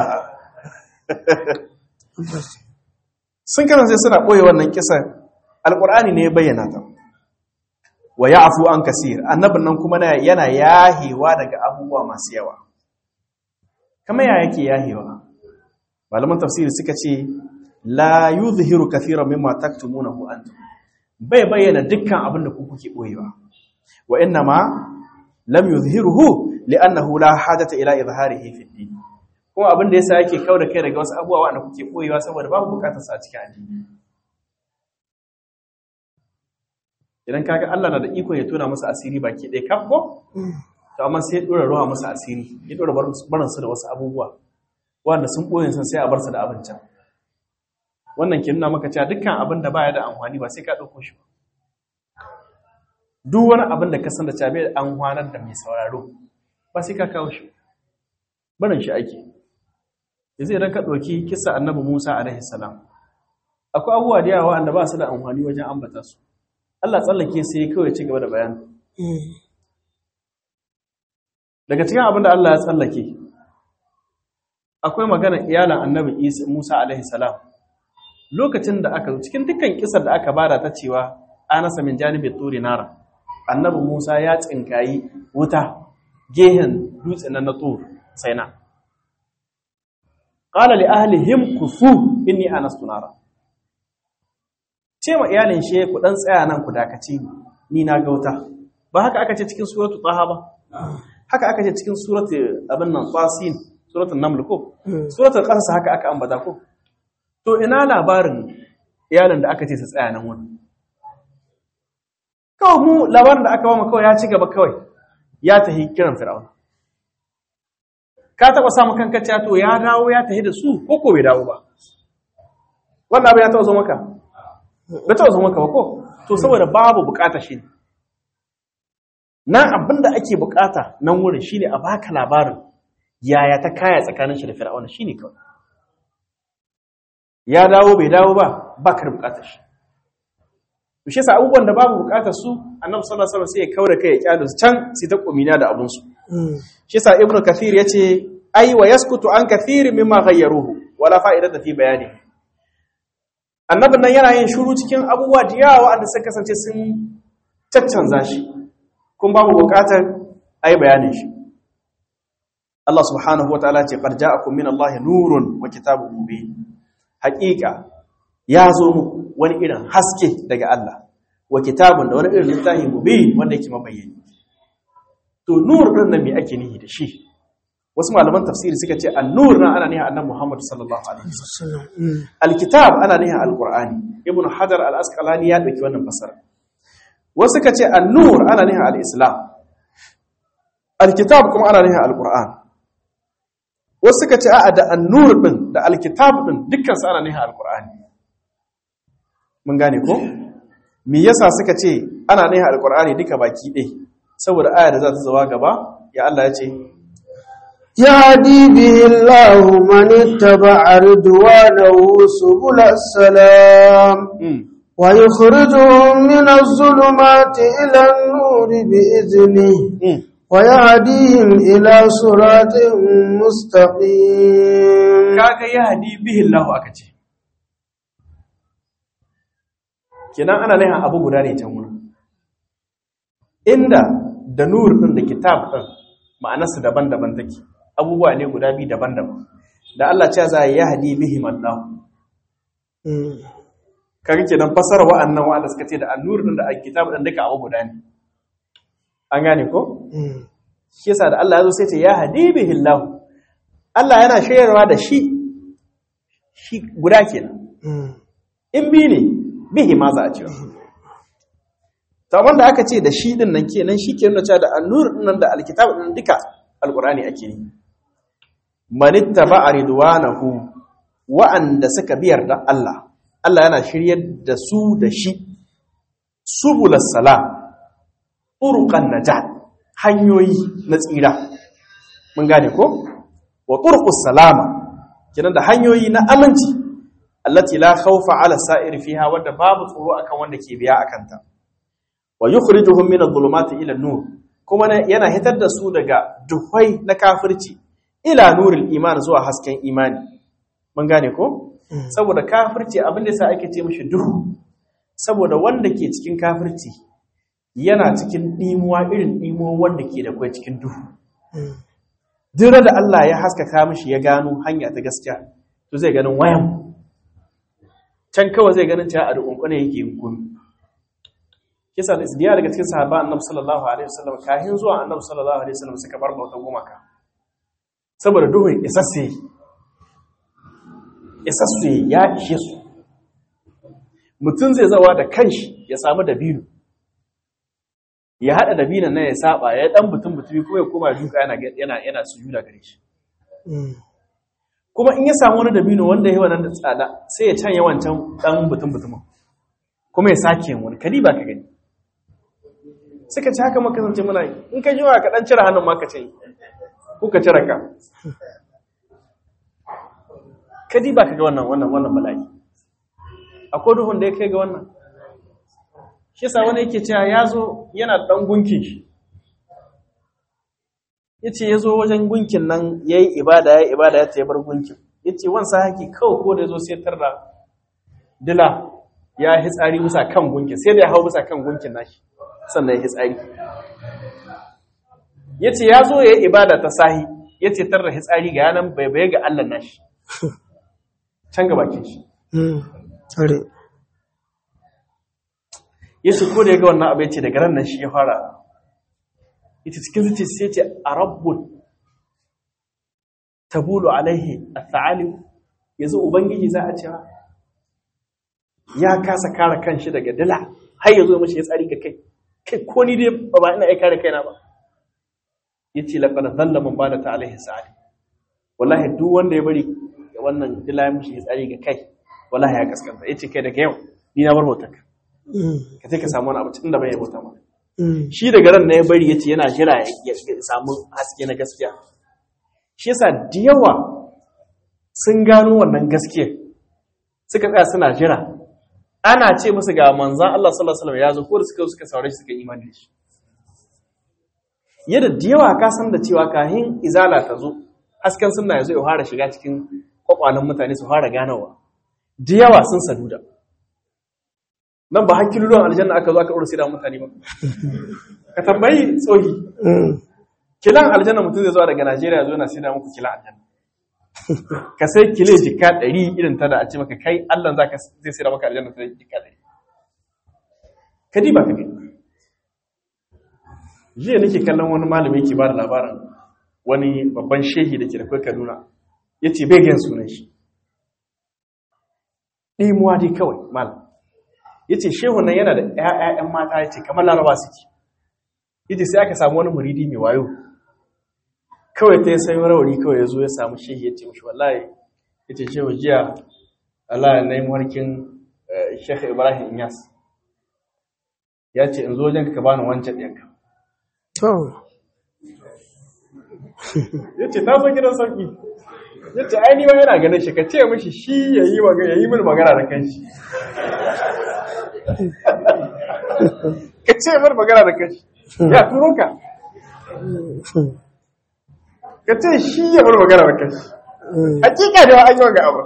sun kasance suna ɓoye wannan kisan alƙur'ani ne ya bayyana ta wa ya'fu an kasir annabin nan kuma yana yahewa daga abubuwa masu yawa kamar ya yake yahewa malaman tafsiri suka ce la yuzhiru kathiran mimma taktumunahu antum bai bayyana dukkan abin da ku kuke boyewa wa inna ma lam yuzhiruhu li'annahu la hajata ila izharihi fi din kuma abin da yasa yake kauda kai daga wasu abubuwa wanda kuke boyewa saboda babu bukatar sa a cikin addini idan kaga Allah na da iko ya tona musu asiri baki ɗaya kaf ko to amma sai ya dora ruwa musu asiri ya dora barin su da wasu abubuwa wanda sun boye sun sai a bar su da abincin wannan ke nuna maka cewa dukkan abin da baya da amfani ba sai ka ɗauko shi ba duk wani abin da ka san da cewa bai da amfanar da mai sauraro ba sai ka kawo shi barin shi ake yanzu idan ka ɗauki kisa annabi musa alaihi salam akwai abubuwa da yawa wanda ba su da amfani wajen ambata su allah tsallake sai kawai ci gaba da bayani daga cikin abin da allah ya tsallake akwai magana iyalan annabi musa alaihi salam lokacin da aka cikin dukkan kisar da aka bada ta cewa anasa min janibin turi nara annabi musa ya tsinkayi wuta gehen dutsen na tur sai na qala li ahlihim kufu inni anastu nara ce ma iyalin shi ku dan tsaya nan ku dakace ni ni na ga wuta ba haka aka ce cikin suratu taha ba haka aka ce cikin suratu abin nan tasin suratul naml ko suratul qasas haka aka ambata ko to ina labarin iyalin da aka ce su tsaya nan wani kawai mu labarin da aka ba mu kawai ya ci gaba kawai ya tahi kiran fir'aun ka taɓa samun kanka cewa to ya dawo ya tahi da su ko ko bai dawo ba wannan abin ya taɓa zo maka bai taɓa zo maka ba ko to saboda babu bukata shi nan abin da ake bukata nan wurin shine a baka labarin yaya ta kaya tsakanin shi da fir'aun shine kawai ya dawo bai dawo ba ba ka da bukatar shi to shi yasa abubuwan da babu bukatar su annabi sallallahu alaihi wasallam sai ya kaura kai ya kyale su can sai ta komina da abun su shi yasa ibnu kathir yace ai wa yaskutu an kathir mimma ghayyaruhu wala fa'idata fi bayani annabin nan yana yin shiru cikin abubuwa da yawa wanda suka kasance sun caccanza shi kun babu bukatar ai bayanin shi Allah subhanahu wataala ce qad ja'akum min Allah nurun wa kitabun mubin haƙiƙa ya zo muku wani irin haske daga Allah wa kitabun da wani irin littafi mubin wanda yake mabayyani to nur din nan me ake nihi da shi wasu malaman tafsiri suka ce an-nur nan ana nihin annabi Muhammad sallallahu alaihi wasallam al-kitab ana nihin al-Qur'ani ibn Hajar al-Asqalani ya dauki wannan fasara wasu suka ce an-nur ana nihin al-Islam al-kitab kuma ana nihin al-Qur'an wasu suka ce a'a da an-nur din da alkitab din dukkan su ana nihin alqur'ani mun gane ko me yasa suka ce ana nihin alqur'ani duka baki ɗaya saboda aya da za ta zawa gaba ya Allah ya ce يهدي به الله من اتبع رضوانه سبل السلام mm, ويخرجهم من الظلمات إلى النور بإذنه mm. ويهديهم إلى صراط مستقيم kaga ya hadi bihi Allah aka ce kenan ana nihin abu guda ne can wurin inda da nur din da kitab din ma'anarsu daban-daban take abubuwa ne guda biyu daban-daban da Allah ce za ya hadi bihi Allah kaga kenan fasara wa'annan wa'anda suka ce da annur din da alkitab din duka abu guda ne an gane ko shi yasa da Allah ya zo sai ce ya hadi bihi Allah Allah yana shayarwa da shi shi guda kenan in bi ne bihi ma za a ce to wanda aka ce da shi din nan kenan shi ke nuna cewa da annur din nan da alkitab din duka alqur'ani ake yi manittaba ridwanahu wa'anda suka biyar da Allah Allah yana shiryar da su da shi subulas salam turuqan najat hanyoyi na tsira mun gane ko wa turqus salama kenan da hanyoyi na aminci allati la khawfa ala sa'ir fiha wadda babu tsoro akan wanda ke biya akan ta wa yukhrijuhum min adh-dhulumati ila an-nur kuma yana hitar da su daga duhai na kafirci ila nuril iman zuwa hasken imani mun gane ko saboda kafirci abin da yasa ake ce mishi duhu saboda wanda ke cikin kafirci yana cikin dimuwa irin dimuwa wanda ke da kai cikin duhu duk da Allah ya haskaka mishi ya gano hanya ta gaskiya to zai ganin wayan can kawai zai ganin cewa a da kunkune yake yin gumi kisa da isdiya daga cikin sahaba annabi sallallahu alaihi wasallam kahin zuwa annabi sallallahu alaihi wasallam suka bar bautan gumaka saboda duhun isasse isasse ya ishe su mutum zai zawa da kanshi ya samu dabino ya hada dabinon nan ya saba ya dan butun butumi kuma ya koma duka yana yana yana sujuda gare shi kuma in ya samu wani dabino wanda yayi wannan da tsada sai ya canya wancan dan butun butumin kuma ya sake yin wani kadi ba ka gani suka ci haka maka zance muna yi in ka jiwa ka dan cire hannun ma ka ce ko ka cire ka kadi ba ka ga wannan wannan wannan bala'i akwai duhun da ya kai ga wannan shi yasa wani yake cewa ya zo yana dan gunkin shi ya ce ya zo wajen gunkin nan ya yi ibada ya yi ibada ya ta bar gunkin ya ce wansa haki kawai ko da ya zo sai tarda dila ya yi tsari bisa kan gunkin sai da ya hau bisa kan gunkin nashi sannan ya yi tsari ya ce ya zo ya yi ibada ta sahi ya ce tarda hitsari ga yanan bai ga Allah nashi can ga bakin shi ya ce ko da ya ga wannan abu ya ce daga ran nan shi ya fara ita cikin zuci sai ce a rabbun tabulu alaihi a ta'alim yanzu ubangiji za a cewa ya kasa kare kanshi daga dila har ya zo mashi ya tsari ga kai kai ko ni dai ba ina ya kare kaina ba ya ce laƙar zalla mun bada ta alaihi sa'ali wallahi duk wanda ya bari wannan dila ya mashi ya tsari ga kai wallahi ya kaskanta ya ce kai daga yau ni na bar hotonka ka sai ka samu wani abu tun da bai bauta ma shi daga ran na ya bari yace yana jira ya samu haske na gaskiya shi yasa da yawa sun gano wannan gaskiya suka tsaya suna jira ana ce musu ga manzan Allah sallallahu alaihi wasallam ya zo ko da suka suka saurare suka imani da shi yadda da yawa ka san da cewa kahin izala ta zo hasken sunna ya zo ya fara shiga cikin kwakwalen mutane su fara ganawa da yawa sun saduda nan ba hakkin ruwan aljanna aka zo aka ɗora da mutane ba ka tambayi tsohi kilan aljanna mutum zai zuwa daga najeriya zo na sai da muku kilan aljanna ka sai kile jika ɗari irin ta da a ce maka kai allah za ka zai sai da maka aljanna ta jika ɗari ka ba ka gani jiya nake kallon wani malami yake ba da labarin wani babban shehi da ke da kai kaduna ya ce bai gan sunan shi ɗimuwa dai kawai malam ya ce shehun nan yana da ‘ya'ya'yan mata ya ce kamar laraba suke ya ce sai aka samu wani muridi mai wayo kawai ta yi sayo rawari kawai ya zo ya samu shehi ya ce mashi wallahi yace shehu jiya Allah ya nai warkin Sheikh Ibrahim Inyas ya ce in zo wajen ka bani wancan ɗinka to ya ce ta zo gidan sauki ya ce ai ni ma yana ganin shi ka ce mishi shi ya yi magana ya yi min magana da kanshi ka ce min magana da kanshi ya turo ka ka ce shi ya min magana da kanshi hakika da an yi wa ga abu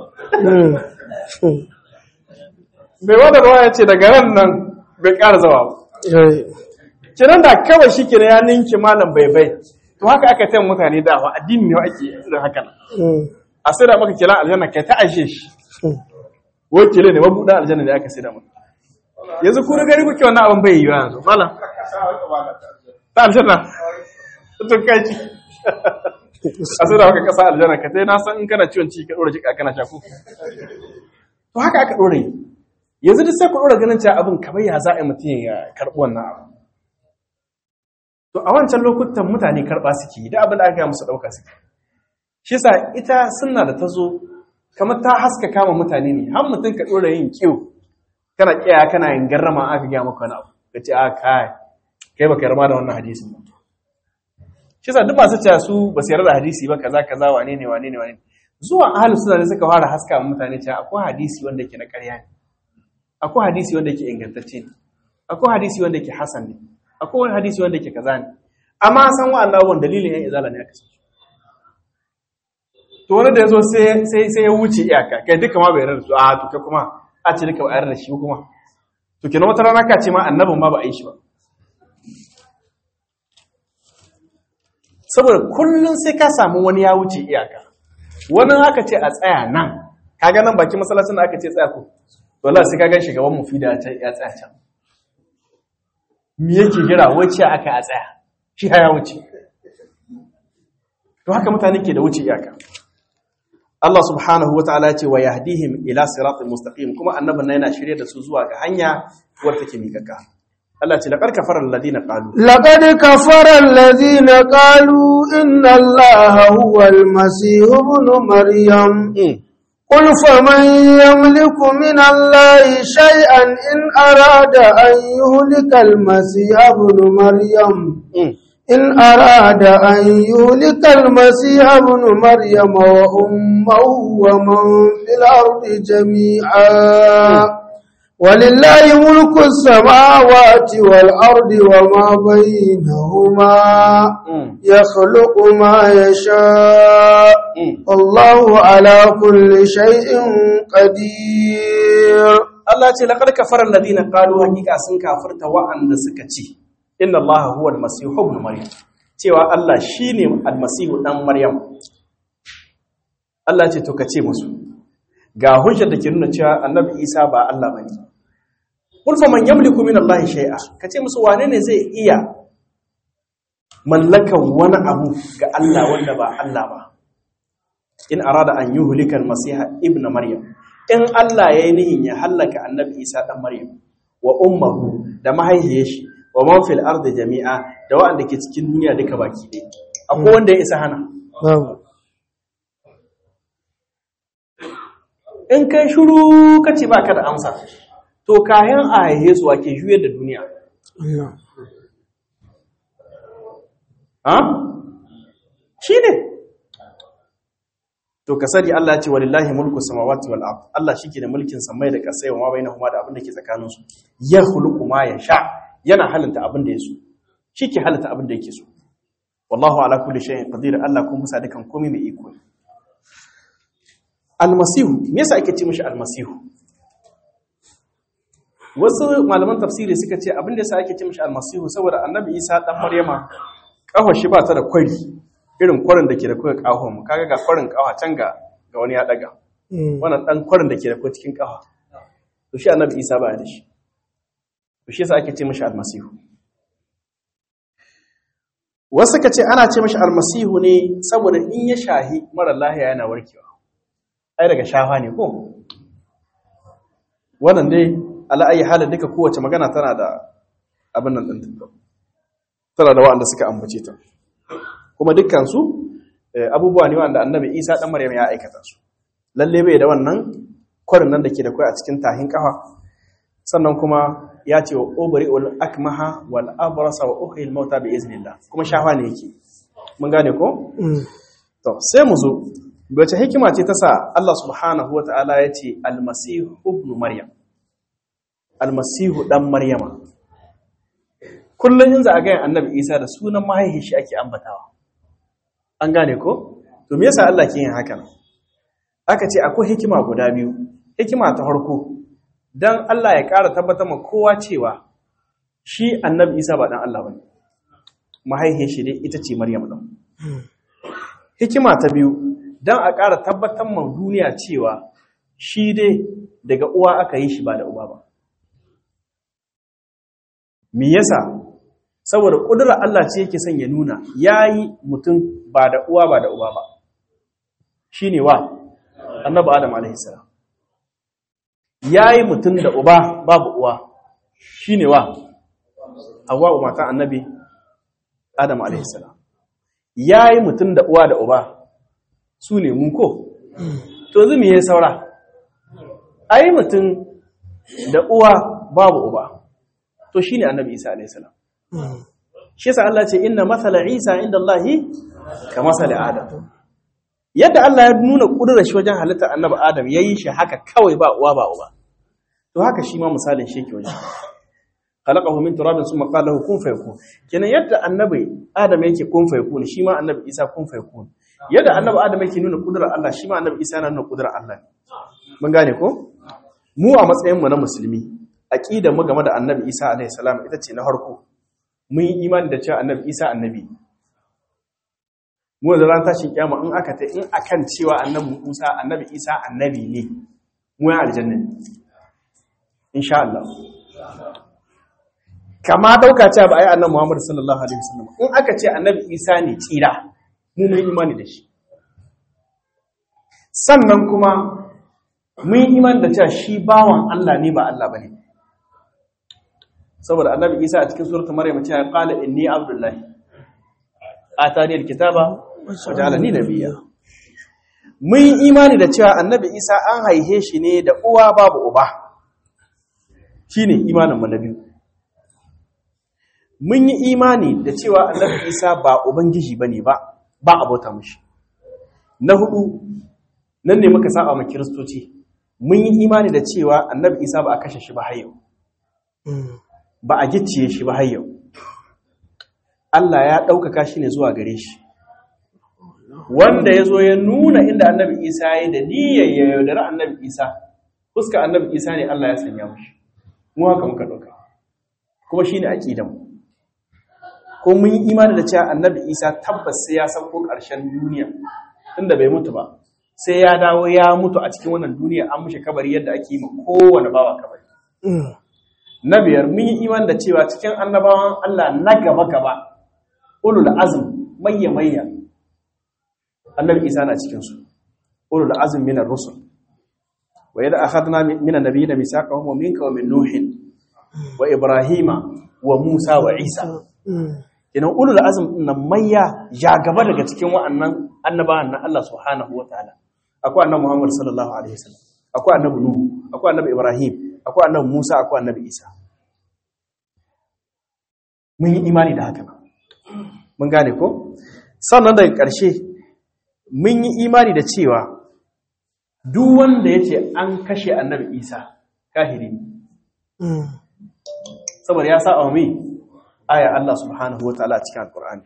bai wada ruwa ya ce daga ran nan bai ƙara zawa ba kiran da kawai shi kenan ya ninki malam bai bai to haka aka tayin mutane dawa addini ne ake da haka nan a sai da maka kiran aljanna kai ta ashe shi wai kile ne mabuɗa aljanna da aka sai da maka yanzu ku da gari kuke wannan abin bai yi yanzu malam ta aljanna to kai ci a sai da maka kasa aljanna ka sai na san in kana ciwon ciki ka dora jika kana shaku to haka aka dora yi yanzu duk sai ku dora ganin cewa abin kamar ya za a yi mutum ya karɓi wannan abu to a wancan lokutan mutane karɓa suke yi da abin da aka yi musu ɗauka suke shi sa ita sunna da ta zo kamar ta haska kama mutane ne har mutum ka ɗora yin kiwo kana ƙiya kana yin garrama aka gaya maka wani abu ka ce a kai kai baka yarma da wannan hadisin ba shi sa duk masu cewa su ba su yarda da hadisi ba kaza kaza wane ne wane ne wane ne zuwa ahlus sunna ne suka fara haska wa mutane cewa akwai hadisi wanda yake na ƙarya ne akwai hadisi wanda yake ingantacce ne akwai hadisi wanda yake hasan ne akwai wani hadisi wanda yake kaza ne amma san wa'annan abubuwan dalilin yan izala ne aka san to wani da ya zo sai ya wuce iyaka kai duka ma bai yarda da su a to kai kuma a ce duka ba yarda da shi kuma to kenan wata rana ka ce ma annabin ma ba a yi shi ba saboda kullum sai ka samu wani ya wuce iyaka wani aka ce a tsaya nan kaga nan baki masallacin da aka ce tsaya ko wallahi sai ka gan shugaban mufida ya tsaya can me yake jira wacce aka a tsaya shi ya wuce to haka mutane ke da wuce iyaka Allah subhanahu wataala ya ce wa yahdihim ila siratal mustaqim kuma annabin nan yana shirye da su zuwa ga hanya wadda take mikaka Allah ce laqad kafara alladhina qalu لقد كفر الذين قالوا إن الله هو المسيح ابن مريم قل فمن يملك من الله شيئا إن أراد أن يهلك المسيح ابن مريم إن أراد أن يهلك المسيح ابن مريم وأمه ومن في الأرض جميعا ولله ملك السماوات والأرض وما بينهما يخلق ما يشاء الله على كل شيء قدير Allah ce laqad kafara alladhina qalu hakika sun kafirta wa'anda suka ce inna Allah huwa al-masih ibn maryam cewa Allah shine al-masih dan maryam Allah ce to kace musu ga hujjar da ke nuna cewa annabi Isa ba Allah bane Qul fa man yamliku min Allah shay'a kace musu wane ne zai iya mallakan wani abu ga Allah wanda ba Allah ba in arada an yuhlika al-masiha ibn maryam in Allah yayi nihin ya hallaka annabi Isa dan maryam wa ummuhu da mahaifiyar shi wa man fil ardi jami'a da wanda ke cikin duniya duka baki ɗaya akwai wanda ya isa hana in kai shiru kace baka da amsa to kayan a haihe su ake juyar da duniya ha shi ne to ka sani Allah ce walillahi mulku samawati wal ard Allah shike da mulkin samai da kasai wa ma bainahuma da abin da ke tsakanin su ya khuluqu ma yasha yana halinta abin da yaso shike halinta abin da yake so wallahu ala kulli shay'in qadir Allah kun musa dukan komai mai iko almasihu me yasa ake ce mishi almasihu wasu malaman tafsiri suka ce abin da yasa ake ce mishi almasihu saboda annabi Isa dan Maryama kafar shi ba ta da kwari irin kwarin da ke da kuka kawo mu kaga ga kwarin kawa can ga ga wani ya daga wannan dan kwarin da ke da kuka cikin kawa to shi annabi Isa ba da shi to shi yasa ake ce mishi almasihu wasu ka ce ana ce mishi almasihu ne saboda in ya shahi mara lahiya yana warkewa ai daga shafa ne ko wannan dai ala ayi halin duka kowace magana tana da abin nan ɗin tana da wa'anda suka ambace ta kuma dukkansu abubuwa ne wanda annabi isa ɗan maryam ya aikata su lalle bai da wannan kwarin nan da ke da kai a cikin tahin kafa sannan kuma ya ce wa obari ul akmaha wal abrasa wa uhyil mauta bi iznillah kuma shafa ne yake mun gane ko to sai mu zo wace hikima ce ta sa Allah subhanahu wata'ala ya ce almasihu ibn maryam almasihu dan maryama kullum in za a gaya annabi isa da sunan mahaihin shi ake ambatawa an gane ko to me yasa Allah ke yin haka aka ce akwai hikima guda biyu hikima ta farko dan Allah ya ƙara tabbatar ma kowa cewa shi annabi isa ba dan Allah bane mahaihin shi dai ita ce maryam din hikima ta biyu don a ƙara tabbatar ma duniya cewa shi dai daga uwa aka yi shi ba da uba ba. Me yasa? Saboda ƙudurar Allah ce yake son ya nuna ya yi mutum ba da uwa ba da uba ba. Shi ne wa, annabi Adam a.s. Ya yi mutum da uba babu uwa, shi ne wa, Hawwa matan annabi Adam a.s. Ya yi mutum da uwa da uba, su ne mun ko to zumi ya saura ai mutum da uwa babu uba to shine annabi Isa alayhi salam shi yasa Allah ce inna mathala Isa inda Allah ka masali Adam yadda Allah ya nuna kudurar shi wajen halittar annabi Adam yayi shi haka kawai ba uwa ba uba to haka shi ma misalin shi yake wajen khalaqahu min turabin thumma qala lahu kun fayakun kenan yadda annabi Adam yake kun fayakun shi ma annabi Isa kun fayakun yadda annabi adam yake nuna kudurar Allah shi ma annabi isa na nuna kudurar Allah ne mun gane ko mu a matsayin mu na musulmi aqida mu game da annabi isa alaihi salam ita ce na farko mun yi imani da cewa annabi isa annabi mu da ran tashin kiyama in aka ta in akan cewa annabi musa annabi isa annabi ne mu ya aljanna ne insha Allah kama dauka cewa ba ai annabi Muhammad sallallahu alaihi wasallam in aka ce annabi isa ne tsira mu mun imani da shi sannan kuma mun yi imani da cewa shi bawan Allah ne ba Allah bane saboda annabi Isa a cikin suratul Maryam cewa qala inni abdullahi atani alkitaba wa ja'alani nabiyya mun yi imani da cewa annabi Isa an haihe shi ne da uwa babu uba shine imanin mu na biyu mun yi imani da cewa annabi Isa ba ubangiji bane ba ba abota mushi na hudu nan ne muka saba ma kiristoci mun yi imani da cewa annabi isa ba a kashe shi ba har yau ba a gicciye shi ba har yau Allah ya ɗaukaka shi ne zuwa gare shi wanda ya zo ya nuna inda annabi isa ya yi da niyyar ya yaudari annabi isa fuska annabi isa ne Allah ya sanya mushi mu haka muka ɗauka kuma shi ne aƙidanmu ko mun yi imani da cewa annabi isa tabbas sai ya sauko ƙarshen duniya tunda bai mutu ba sai ya dawo ya mutu a cikin wannan duniya an mushe kabari yadda ake yi ma kowane bawa kabari na biyar mun yi imani da cewa cikin annabawan Allah na gaba gaba ulul azm mayya mayya annabi isa na cikin su ulul azm minar rusul wa yadda akhadna min annabiyina misaqahum wa minka wa min nuhin wa ibrahima wa musa wa isa kenan ulul azm nan mayya ya gaba daga cikin wa'annan annabawan na Allah subhanahu wataala akwai annabi Muhammad sallallahu alaihi wasallam akwai annabi Nuhu akwai annabi Ibrahim akwai annabi Musa akwai annabi Isa mun yi imani da haka mun gane ko sannan daga ƙarshe mun yi imani da cewa duk wanda yace an kashe annabi Isa kahiri ne saboda ya sa mai aya Allah subhanahu wataala cikin alqur'ani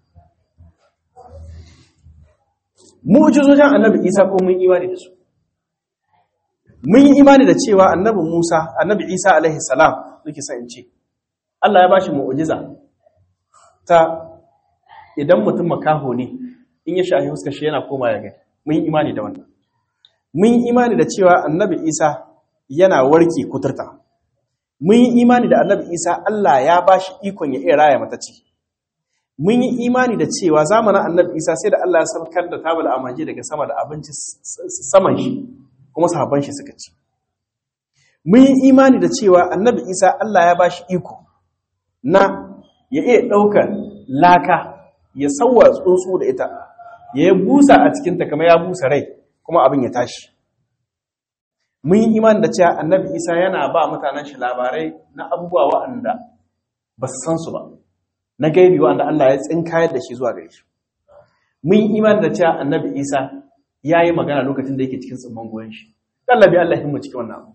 mu'jizojin annabi Isa ko mun imani da su mun yi imani da cewa annabi Musa annabi Isa alaihi salam nake son in ce Allah ya bashi mu'jiza ta idan mutum makaho ne in ya shahi huskar shi yana koma ya gani mun yi imani da wannan mun yi imani da cewa annabi Isa yana warke kuturta mun yi imani da annabi Isa Allah ya bashi ikon ya iya raya mata ciki mun yi imani da cewa zamanin annabi isa sai da Allah ya saukar da tabal amaji daga sama da abinci saman shi kuma sahabban shi suka ci mun yi imani da cewa annabi isa Allah ya bashi iko na ya iya ɗaukar laka ya sauwa tsuntsu da ita ya yi busa a cikinta kamar ya busa rai kuma abin ya tashi mun yi imani da cewa annabi isa yana ba mutanen shi labarai na abubuwa waɗanda ba su san su ba na gaibi wanda Allah ya tsinkayar da shi zuwa gare shi mun yi imani da cewa annabi isa ya yi magana lokacin da yake cikin tsimman goyon shi Allah bi Allah himmu cikin wannan abu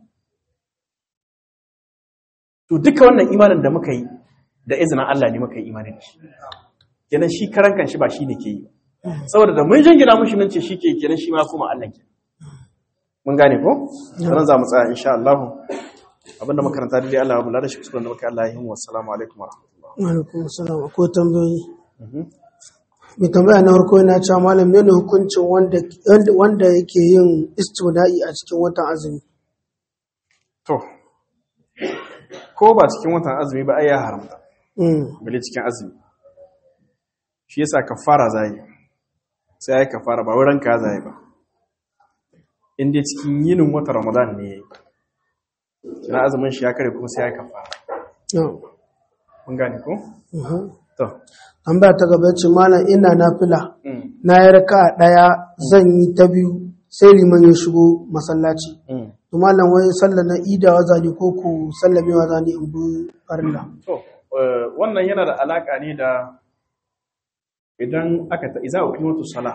to duka wannan imanin da muka yi da izinin Allah ne muka yi imanin da shi kenan shi karan kan shi ba shi ne ke yi saboda da mun jingina mushi nan ce shi ke kenan shi ma kuma Allah ke mun gane ko ran za mu tsaya insha Allah abinda makaranta dai Allah ya bula da shi kuskuren da muka Allah ya yi wa assalamu alaikum wa rahmatullah alaikum assalam ko tambayoyi mai tambaya na farko yana cewa malam mene hukuncin wanda wanda yake yin istida'i a cikin watan azumi to ko ba cikin watan azumi ba ai ya haramta mm bale cikin azumi shi yasa kafara zai sai ai kafara ba wurin ka zai ba in dai cikin yinin watan Ramadan ne yayi kina azumin shi ya kare kuma sai ai kafara no. mun gane ko mhm. to tambaya ta gaba ce malam ina nafila mm na yi raka ɗaya zan yi ta biyu sai liman ya shigo masallaci mm to malam wai sallar na idawa zani ko ku sallamewa zani in bi farilla to eh, wannan yana da alaka ne da idan aka ta iza uqimatu salah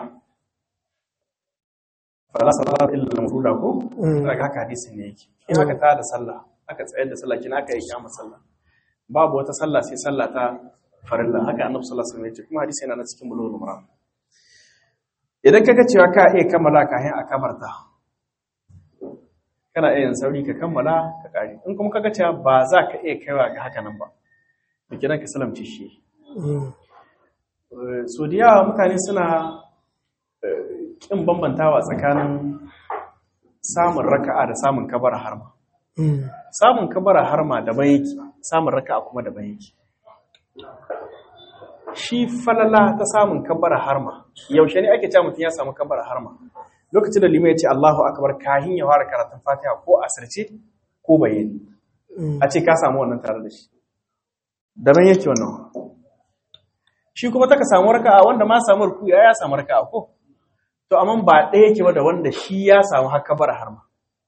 fala salata illa al-mafruda ko Mm. daga haka hadisin ne yake in aka ta da sallah aka tsayar da sallah kina aka yi kiyama sallah babu wata sallah sai sallah ta farilla haka annabi sallallahu alaihi wasallam ya ce kuma hadisi yana na cikin bulugul maram idan kaga cewa ka iya kammala kafin a kabarta kana iya yin sauri ka kammala ka kare in kuma kaga cewa ba za ka iya kaiwa ga haka nan ba to kidan ka salamce shi Mm. Eh, so da yawa mutane suna eh, kin bambantawa tsakanin samun raka'a da samun kabara harma Mm. samun kabara harma daban yake samun raka'a kuma daban yake shi falala ta samun kabara harma yaushe ne ake cewa mutum ya samu kabara harma lokacin da limai ya ce Allahu akbar kahin ya fara karatun Fatiha ko asirce ko bayani Mm. a ce ka samu wannan tare da shi daban yake wannan shi kuma taka samu raka'a wanda ma samu ruku ya ya samu raka'a ko to amma ba ɗaya yake ba da wanda shi ya samu haka bara har ma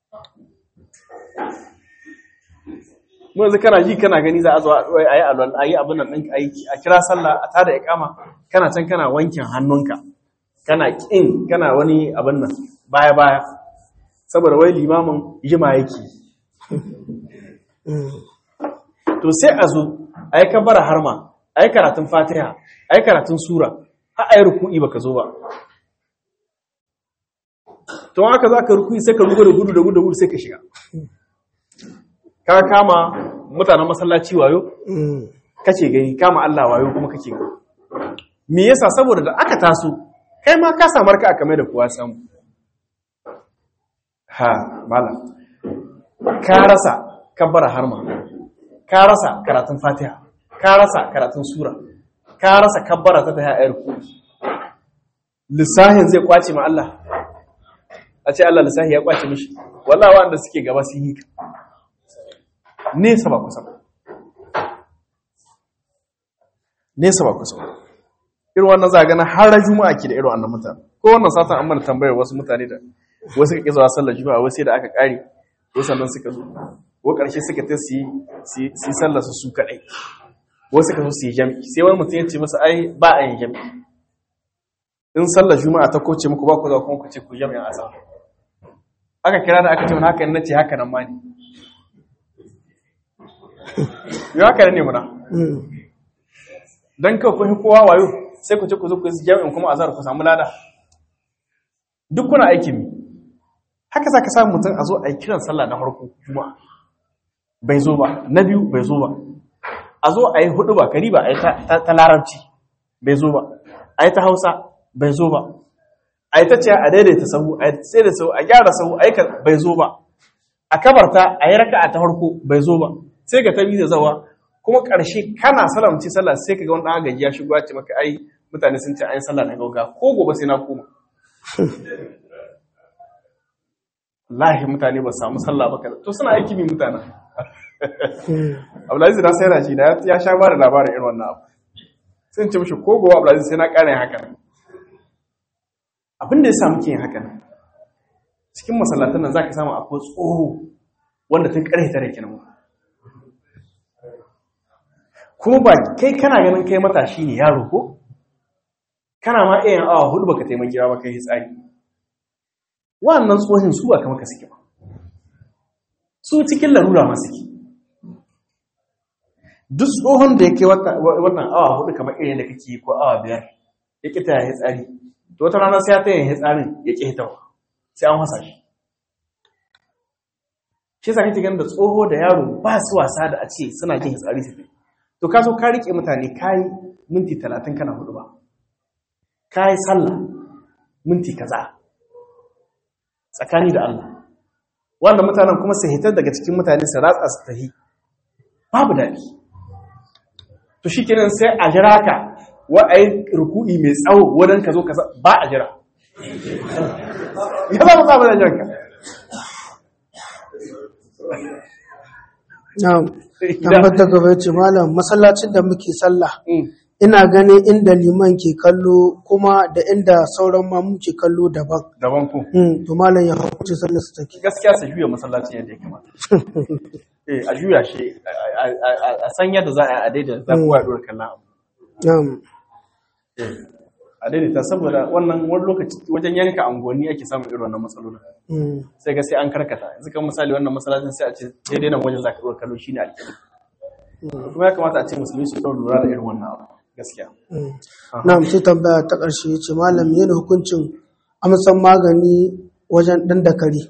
mu yanzu kana ji kana gani za a zo a yi alwal a yi abin nan ɗinka aiki a kira sallah a tada iqama kana can kana wankin hannunka kana kin kana wani abin nan baya baya saboda wai limamin jima yake Mm. to sai a zo a yi kabara harma a yi karatun fatiha a yi karatun sura har a yi ruku'i baka zo ba to haka za ka ruku'i sai ka rugo da gudu da gudu da gudu sai ka shiga ka kama mutanen masallaci wayo Mm. kace gani kama Allah wayo kuma kake gani me yasa saboda da aka taso kai ma ka samar ka aka mai da kowa samu ha malam ka rasa kabbara harma ka rasa karatun fatiha ka rasa karatun sura ka rasa kabbara ta tahiya ayar ku lissahin zai kwace ma Allah a ce Allah lissahi ya kwace mishi wallahi wanda suke gaba sun yi ka nesa ba kusa ba nesa ba kusa ba irin wannan za a gana har juma'a ke da irin wannan mutane ko wannan satan an mana tambayar wasu mutane da wasu ka kizawa sallar juma'a wasu sai da aka kare ko sannan suka zo ko karshe suka ta su yi su yi sallar su su kadai wasu ka zo su yi jami'i sai wani mutum ya ce masa ai ba a yin jami'i in sallar juma'a ta koce muku ba ku za kuma ku ce ku jami'in asar aka kira da aka ce wani haka na ce haka nan ma ne yau haka ne muna Mm. don kawai kun kowa wayo sai ku ce ku zo ku yi jami'in kuma azhar ku samu lada duk kuna aikin mi haka za ka samu mutum a zo a yi kiran sallah na farko juma'a bai zo ba na biyu bai zo ba a zo a yi hudu ba kari ba a yi ta- ta ta larabci bai zo ba a yi ta hausa bai zo ba a yi ta ce a daidaita sahu a yi sai da sahu a gyara sahu a yi ka bai zo ba a kabarta a yi raka'a ta farko bai zo ba sai ka tabi da zawa kuma ƙarshe kana salamci sallah sai ka ga wani ɗan agaji ya shigo ya ce maka ai mutane sun ce an yi sallah na gauga ko gobe sai na koma wallahi mutane ba su samu sallah ba kaza to suna aiki mi mutanen Mm. Abdulaziz na sai rashi da ya sha ba da labarin irin wannan abu sai in ce mishi ko gobe Abdulaziz sai na ƙara yin haka nan abin da ya sa muke yin haka nan cikin masallatan nan zaka samu akwai tsoho wanda tun karhe tare kenan kuma ba kai kana ganin kai matashi ne yaro ko kana ma iya awa hudu baka taimaki ba kai tsari wannan tsohin su ba kama ka suke ba su cikin larura ma suke duk tsohon da yake wannan awa hudu kamar irin da kake ko awa biyar ya ƙi ta ya tsari to wata rana sai ya ta yin tsarin ya ƙi hitawa sai an wasa shi shi sa kake ganin da tsoho da yaro ba su wasa da a ce suna jin tsari su to ka so ka rike mutane kayi minti talatin kana hudu ba kayi sallah minti kaza tsakani da Allah wanda mutanen kuma su hitar daga cikin mutane su ratsa su tahi babu daɗi to shi kenan sai a jira ka wa a yi ruku'i mai tsawo wadon ka zo ka ba a jira ya za mu samu da jiranka na'am tabbata gaba ce malam masallacin da muke sallah ina ganin inda liman ke kallo kuma da inda sauran mamu ke kallo daban daban ku Hmm, to malam ya hukunci sallar su take gaskiya su juya masallacin yadda ya kamata eh a juya shi a- a- a- a san yadda za a yi a daidaita za kowa ya dora kallon abu na'am a daidaita saboda wannan wani lokaci wajen yanka angoni ake samun irin wannan matsalolin Hmm, sai ga sai an karkata yanzu kan misali wannan masallacin sai a ce daidai nan wajen zaka dora kallo shine alƙibla kuma ya kamata a ce musulmi su ɗau lura da irin wannan abu gaskiya hmm. na'am sai tambaya ta ƙarshe ce malam yana hukuncin amsan magani wajen ɗan dakari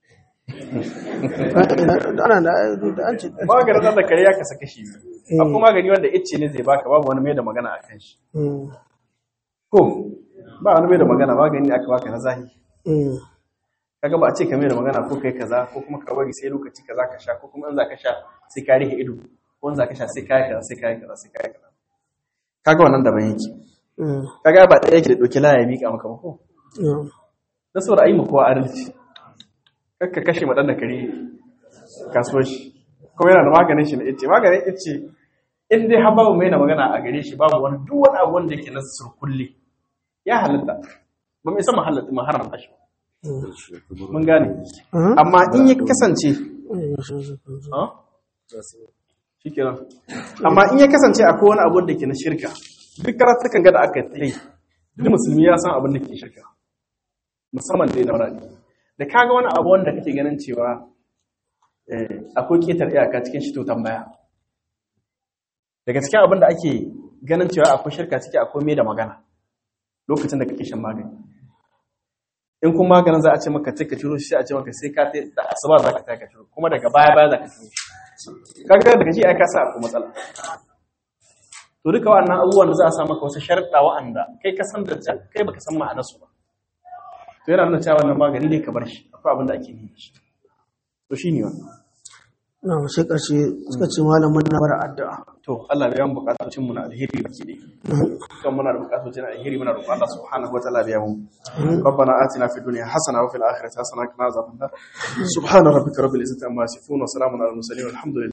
ana da da an ce maganin ɗan da kare ya kasa kashi biyu akwai magani wanda icce ne zai baka babu wani mai da magana a kan shi Hmm, ko ba wani mai da magana magani ne aka baka na zahiri hmm, kaga ba a ce ka mai da magana ko kai kaza ko kuma ka bari sai lokaci kaza ka sha ko kuma in za ka sha sai ka rike ido ko in za ka sha sai ka yi kaza sai ka yi kaza sai ka yi kaza kaga wannan daban yake hmm, kaga ba ɗaya yake da ɗauki laya ya miƙa maka ba ko na'am. na saboda ayi kowa adalci kakka kashe maɗan da kare kasuwar shi kuma yana da maganin shi na ice maganin ice in dai har babu mai na magana a gare shi babu wani duk wani abu wanda yake na surkulle ya halatta ba mai sama halatta ma haramta shi ba. mun gane Mhm. amma in ya kasance Hmm, ha? shi kenan amma in ya kasance akwai wani abu da ke na shirka duk karatukan ga da aka yi duk musulmi ya san abin da ke shirka musamman dai na wurare da kaga wani abu wanda kake ganin cewa eh, akwai ketar iyaka cikin shi to tambaya daga cikin abin da ake ganin cewa akwai shirka ciki akwai mai da magana lokacin da kake shan magani in kuma maganin za a ce maka ka ciro shi sai a ce maka sai ka ta da asuba za ka ta ka ciro kuma daga baya baya za ka ciro shi kaga daga ji ai ka sa akwai matsala to duka wa'annan abubuwan da za a sa maka wasu sharuɗa wa'anda kai ka san da kai baka san ma'anarsu ba to yana nuna cewa wannan magani ne ka bar shi akwai abin da ake yi da shi to shi ne wannan na'am sai ƙarshe suka ce malam muna bar addu'a to Allah ya mu bukatocin mu na alheri baki ne kan muna da bukatocin alheri muna roƙon Allah subhanahu wa ta'ala biya mu ربنا آتنا في الدنيا حسنة وفي الآخرة حسنة وقنا عذاب النار سبحان ربك رب العزة عما يصفون وسلام على المرسلين والحمد لله